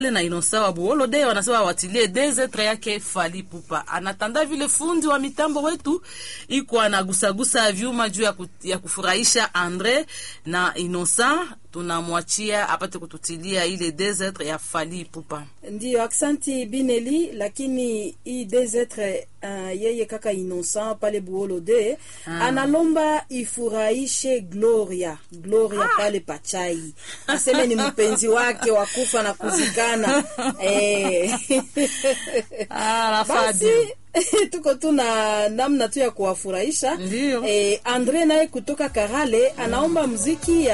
na Inosa wa Buolo de wanasema watilie dezetre yake Fally Ipupa. Anatanda vile fundi wa mitambo wetu iko anagusagusa vyuma juu ya, ku, ya kufurahisha Andre na Inosa, tunamwachia apate kututilia ile dezetre ya Fally Ipupa. Ndiyo, aksanti Bineli, lakini hii dezetre uh, yeye kaka Innocent pale Buolo de analomba ifurahishe Gloria Gloria pale Pachai, aseme ni mpenzi wake wa kufa na kuzikana eh. Ah, Basi tuko tu na namna tu ya kuwafurahisha Ndiyo. eh, Andre naye kutoka Karale anaomba mziki ya